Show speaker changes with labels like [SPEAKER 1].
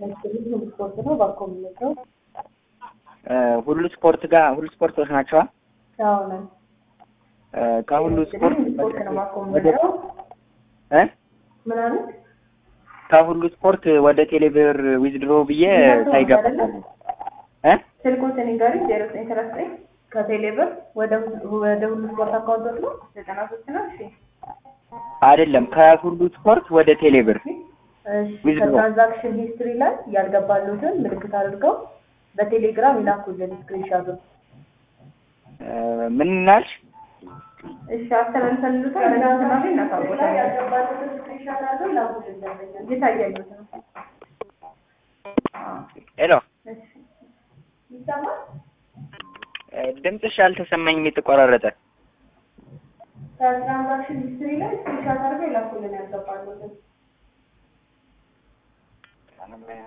[SPEAKER 1] መስልኝ ሁሉ ስፖርት ነው ባኮ የምንለው
[SPEAKER 2] ሁሉ ስፖርት ጋር ሁሉ ስፖርቶች ናቸዋ።
[SPEAKER 1] አዎ ነን።
[SPEAKER 2] ከሁሉ ስፖርት
[SPEAKER 1] ሁሉ ስፖርት ነው ባኮ
[SPEAKER 2] ወደ
[SPEAKER 1] የምንለው
[SPEAKER 2] እ
[SPEAKER 1] ምናምን
[SPEAKER 2] ከሁሉ ስፖርት ወደ ቴሌብር ዊዝድሮ ብዬ ሳይገባ እ
[SPEAKER 1] ስልኮትን ንገሪ ዜሮ ዘጠኝ ሰላሳ ዘጠኝ ከቴሌ ብር ወደ ወደ ሁሉ ስፖርት አካውንቶች ነው ዘጠና ሶስት ነው። እሺ
[SPEAKER 2] አይደለም ከሁሉ ስፖርት ወደ ቴሌብር
[SPEAKER 1] እሺ
[SPEAKER 2] Withdraw.
[SPEAKER 1] ከትራንዛክሽን ሂስትሪ ላይ ያልገባሉትን ምልክት አድርገው በቴሌግራም ይላኩልን ስክሪንሻቱን።
[SPEAKER 2] ምን ናልሽ?
[SPEAKER 1] እሺ አስተላልፈልልታል በትናንትና ላይ እናሳውቃለን። ያልገባሉትን ስክሪንሻት አድርገው ይላኩልን ደንበኛ እየታየሉት ነው። አዎ
[SPEAKER 2] ሄሎ
[SPEAKER 1] እሺ ይሰማል።
[SPEAKER 2] ድምፅሽ አልተሰማኝም የተቆራረጠ
[SPEAKER 1] ከትራንዛክሽን ሂስትሪ ላይ ስክሪንሻት አድርገው ይላኩልን ያልገባሉትን